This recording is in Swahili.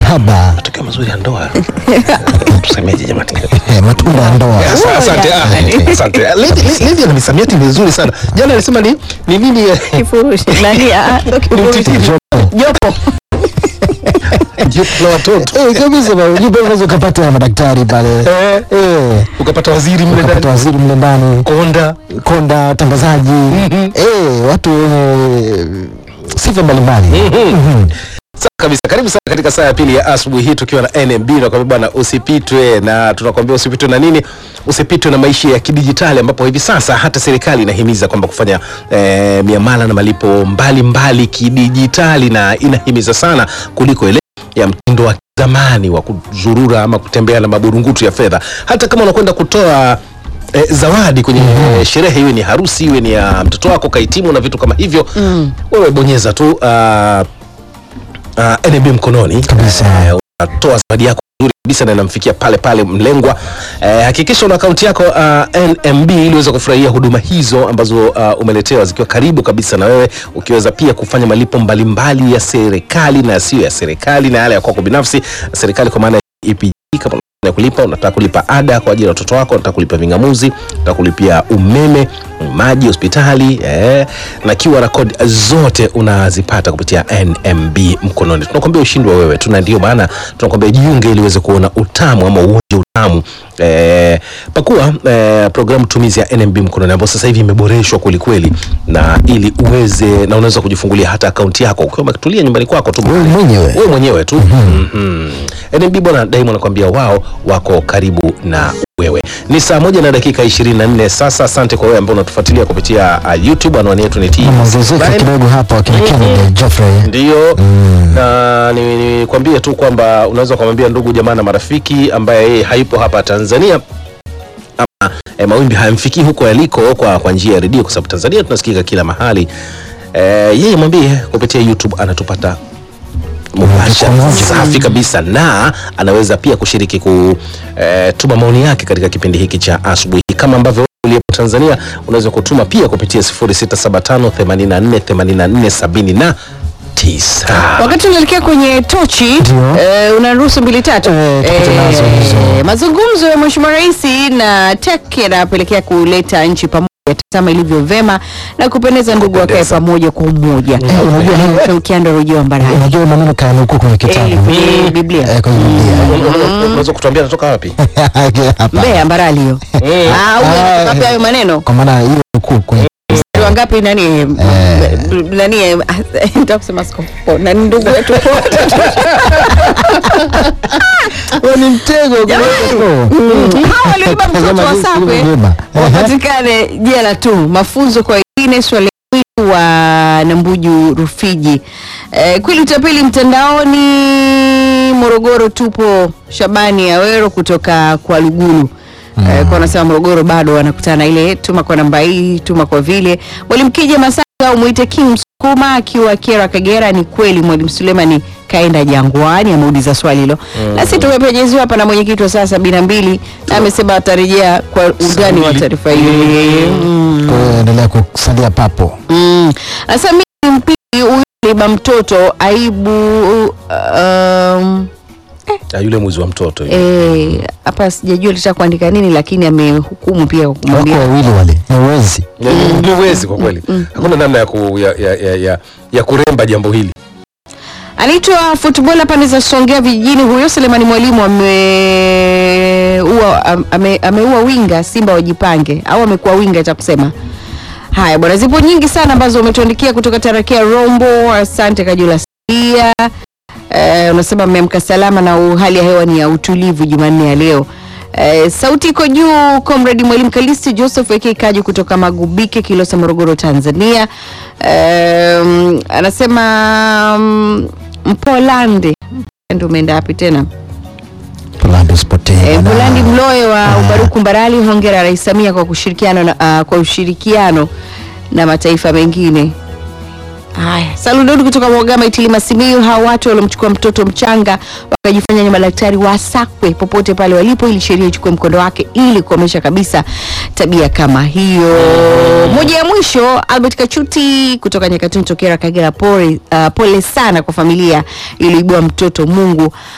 mahaba matokeo mazuri ya ndoa tusemeje jamani eh, matunda ya ndoa Asa- asante ah, asante Lady- Lady- Lady ana misamiati mizuri sana jana alisema ni ni nini eh, Kifurushi. Nani? Ah, sio kifurushi. Jopo. jipu la watoto Eh, kabisa bwana, unajua pale unaweza ukapata madaktari pale Eh, eh, ukapata waziri mle ukapata ndani waziri mle ndani konda konda watangazaji eh, watu wenye sifa mbalimbali Sawa kabisa karibu sana katika saa ya pili ya asubuhi hii tukiwa na nmb nakwambia bwana usipitwe na tunakwambia usipitwe na nini usipitwe na maisha ya kidijitali ambapo hivi sasa hata serikali inahimiza kwamba kufanya eh, miamala na malipo mbalimbali mbali kidijitali na inahimiza sana kuliko ile ya mtindo wa zamani wa kuzurura ama kutembea na maburungutu ya fedha hata kama unakwenda kutoa eh, zawadi kwenye eh, sherehe iwe ni harusi iwe ni ya mtoto wako kahitimu na vitu kama hivyo wewe bonyeza tu uh, uh, NMB mkononi Kabisa. Eh, unatoa zawadi yako nzuri kabisa na inamfikia pale pale mlengwa. Eh, hakikisha una akaunti yako uh, NMB ili uweze kufurahia huduma hizo ambazo uh, umeletewa zikiwa karibu kabisa na wewe, ukiweza pia kufanya malipo mbalimbali ya serikali na yasiyo ya serikali na yale ya kwako binafsi. Serikali kwa maana ya EPG kama ya kulipa unataka kulipa ada kwa ajili ya watoto wako, unataka kulipa vingamuzi, unataka kulipia umeme, maji, hospitali eh, na QR code zote unazipata kupitia NMB mkononi. Tunakwambia ushindi wa wewe tu, na ndio maana tunakwambia jiunge ili uweze kuona utamu ama uonje utamu eh, pakua eh, programu tumizi ya NMB mkononi ambayo sasa hivi imeboreshwa kwelikweli, na ili uweze na unaweza kujifungulia hata akaunti yako ukiwa umetulia nyumbani kwako tu Wewe mwenyewe. wewe mwenyewe tu mm-hmm. NMB bwana daima nakwambia wao wako karibu na wewe ni saa moja na dakika 24 sasa asante kwa wewe ambao unatufuatilia kupitia uh, youtube anwani yetu ni T maongezeko Brian. kidogo hapa wakina Kennedy Geoffrey ndio na nikwambie ni tu kwamba unaweza kumwambia ndugu jamaa na marafiki ambaye yeye hayupo hapa tanzania ama e, mawimbi hayamfikii huko yaliko kwa, kwa njia ya redio kwa sababu tanzania tunasikika kila mahali e, yeye mwambie kupitia youtube anatupata mubashara Moja kwa moja. safi kabisa na anaweza pia kushiriki kutuma maoni yake katika kipindi hiki cha asubuhi kama ambavyo uliyepo Tanzania unaweza kutuma pia kupitia 0675848479 wakati unaelekea kwenye tochi Ndio. eh, unaruhusu mbili tatu Eh, tupate nazo hizo. mazungumzo ya mheshimiwa rais na tek yanapelekea kuleta nchi pamoja tazama ilivyo vema na kupendeza ndugu wakae Kupendeza. pamoja kwa umoja unajua nini? ukianda rujua mbarani unajua maneno kayanukuu kwenye kitabu Eh, Biblia Eh, kwenye Biblia unaweza kutuambia anatoka wapi hapa Mbeya mbarali hiyo Ah, huyo anatoka wapi hayo maneno kwa maana hiyo nukuu kwenye Watu wangapi nani Eh. b- nani eh, nataka kusema skofu nani ndugu wetu ni mtego hawa walioiba mtoto wa Sakwe wapatikane jela tu. Mafunzo kwa wengine swali witu wa Nambuju Rufiji. Eh, kweli utapeli mtandaoni Morogoro tupo. Shabani Awero kutoka kwa Lugulu Eh, kwa anasema Morogoro bado wanakutana na ile tuma kwa namba hii tuma kwa vile. Mwalimu Kija Masaka au muite King Msukuma akiwa Kera Kagera. Ni kweli Mwalimu Sulemani kaenda Jangwani, ameuliza swali hilo na sisi tumepenyeziwa hapa na mwenyekiti wa saa sabini na mbili na amesema atarejea kwa undani wa mbili. taarifa hiyo. Mm. kwa hiyo endelea kusalia papo Mm. Sasa mimi ni mpili huyu liba mtoto aibu um, Ah, yule mwizi wa mtoto yule. eh, hapa sijajua litaka kuandika nini lakini amehukumu pia kwa wako kumwambia wawili wale ni wezi Ni- ni uwezi kwa kweli hakuna namna ya, ku, ya, ya, ya, ya, ya kuremba jambo hili anaitwa futbola pande za Songea vijijini. Huyo Selemani Mwalimu ameua am- ame, ameua winga Simba wajipange, au amekuwa winga cha kusema haya bwana. Zipo nyingi sana ambazo umetuandikia kutoka Tarakia Rombo. Asante Kajula Sia. Eh, unasema mmeamka salama na u- hali ya hewa ni ya utulivu Jumanne ya leo. Eh, sauti iko juu. Comrade Mwalimu Kalisti Joseph aka Kaji kutoka Magubike, Kilosa, Morogoro, Tanzania. Eh, anasema mm, Mpolande ndio umeenda wapi tena? Polandi usipotee Eh, bwana. Mpolandi Mloe wa Ubaruku Mbarali, hongera Rais Samia kwa kushirikiano na, ah, kwa ushirikiano na mataifa mengine. Haya, Saludodi kutoka Mwagama Itilima Simiyu, hawa watu waliomchukua mtoto mchanga wakajifanya ni madaktari wasakwe popote pale walipo, ili sheria ichukue mkondo wake ili kukomesha kabisa tabia kama hiyo. Moja ya mwisho, Albert Kachuti kutoka Nyakatuni Tokera Kagera, pole, uh, pole sana kwa familia iliyoibua mtoto. Mungu